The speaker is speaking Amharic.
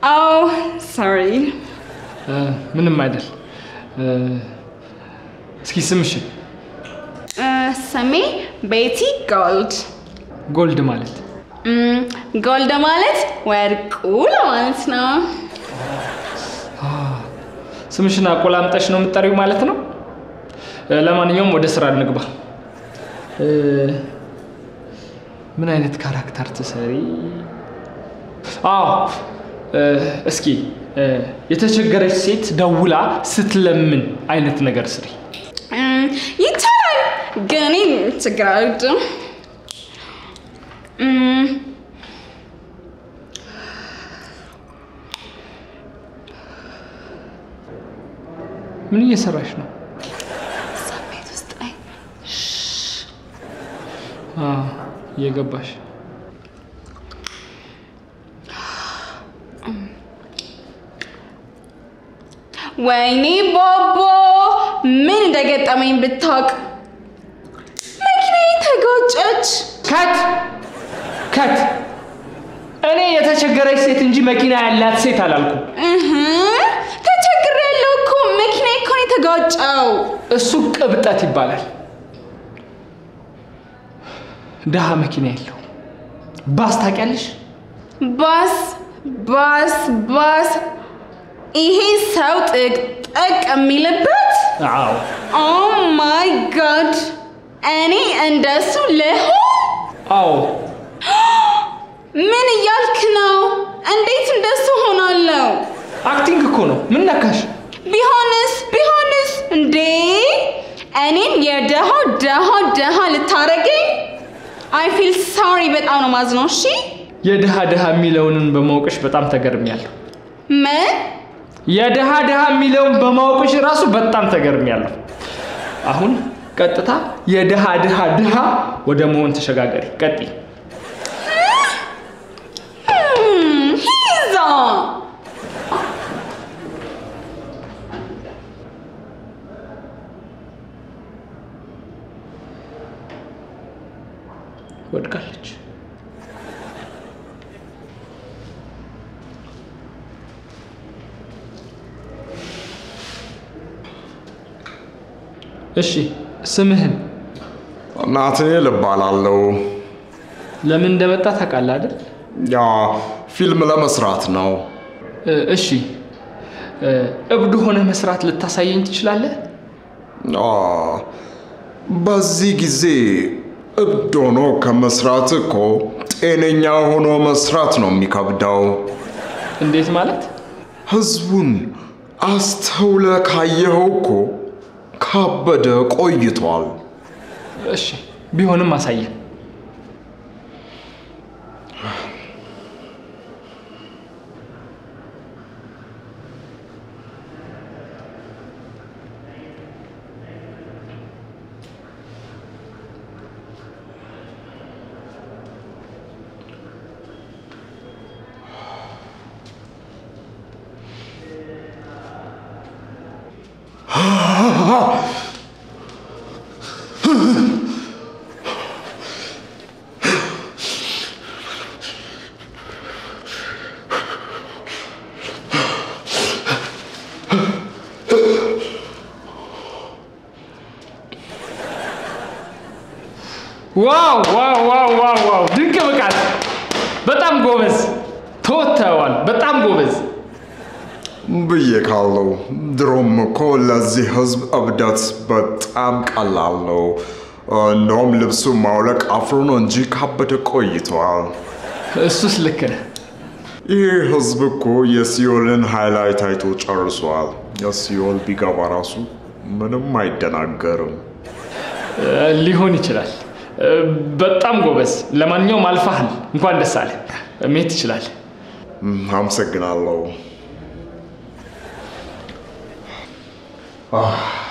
አዎ ሶሪ እ፣ ምንም አይደል። እ፣ እስኪ ስምሽን ስሜ ቤቲ ጎልድ ጎልድ ማለት እም፣ ጎልድ ማለት ወርቁ ለማለት ነው ስምሽን አቆላምጠሽ ነው የምትጠሪው ማለት ነው። እ፣ ለማንኛውም ወደ ስራ እንግባ። እ፣ ምን አይነት ካራክተር ትሰሪ? አዎ እ፣ እስኪ እ፣ የተቸገረች ሴት ደውላ ስትለምን አይነት ነገር ስሪ። እም፣ ይቻላል ግን እኔ ችግር አልወድም እም፣ ምን እየሰራሽ ነው? ቤት ውስጥ ላይ አዎ፣ እየገባሽ ወይኔ ቦቦ ምን እንደገጠመኝ ብታውቅ መኪናዬ ተጋጨች ከት ከት እኔ የተቸገረች ሴት እንጂ መኪና ያላት ሴት አላልኩም። እህ፣ ተቸግሬያለሁ እኮ መኪናዬ እኮ ነው የተጋጨው እሱ ቅብጠት ይባላል። ድሃ መኪና የለው። ባስ ታውቂያለሽ? ባስ ባስ ባስ ይሄ ሰው ጥቅጥቅ የሚልበት አዎ ኦ ማይ ጋድ እኔ እንደሱ ልሆን አዎ። ምን እያልክ ነው እንዴት እንደሱ ሆናለሁ አክቲንግ እኮ ነው። ምን ነካሽ? ቢሆንስ ቢሆንስ እንዴ እኔን የደሃ ደሃ ደሃ ልታረገኝ አይ ፊል ሶሪ በጣም ነው ማዝነው እሺ የድሃ ድሃ የሚለውንን በማወቅሽ በጣም ተገርሚያለሁ። ምን የድሃ ድሃ የሚለውን በማወቅሽ ራሱ በጣም ተገርሚያለሁ። አሁን ቀጥታ የድሃ ድሃ ድሃ ወደ መሆን ተሸጋገሪ። ቀጥይ። Hmm, he's on. ወድቃለች። እሺ ስምህን ናትናኤል እባላለሁ። ለምን እንደመጣ ታውቃለህ አይደል? ያ ፊልም ለመስራት ነው። እ፣ እሺ እ፣ እብድ ሆነ መስራት ልታሳየኝ ትችላለህ? አ፣ በዚህ ጊዜ እብድ ሆኖ ከመስራት እኮ ጤነኛ ሆኖ መስራት ነው የሚከብደው። እንዴት ማለት? ህዝቡን አስተውለ ካየኸው እኮ ካበደ ቆይቷል። እሺ ቢሆንም አሳየን። ዋው ዋው ዋው ዋው ዋው! ድንቅ ብቃት! በጣም ጎበዝ ተወጥተዋል። በጣም ጎበዝ። ብዬ ካለው ድሮም እኮ ለዚህ ህዝብ እብደት በጣም ቀላል ነው። እንደውም ልብሱ ማውለቅ አፍሮ ነው እንጂ ካበደ ቆይተዋል። እሱስ ልክ ነህ። ይህ ህዝብ እኮ የሲኦልን ሃይላይት አይቶ ጨርሷል። የሲኦል ቢገባ ራሱ ምንም አይደናገርም። እ፣ ሊሆን ይችላል። እ፣ በጣም ጎበዝ። ለማንኛውም አልፋሃል። እንኳን ደስ አለ። መሄድ ትችላለህ። እም፣ አመሰግናለሁ። አህ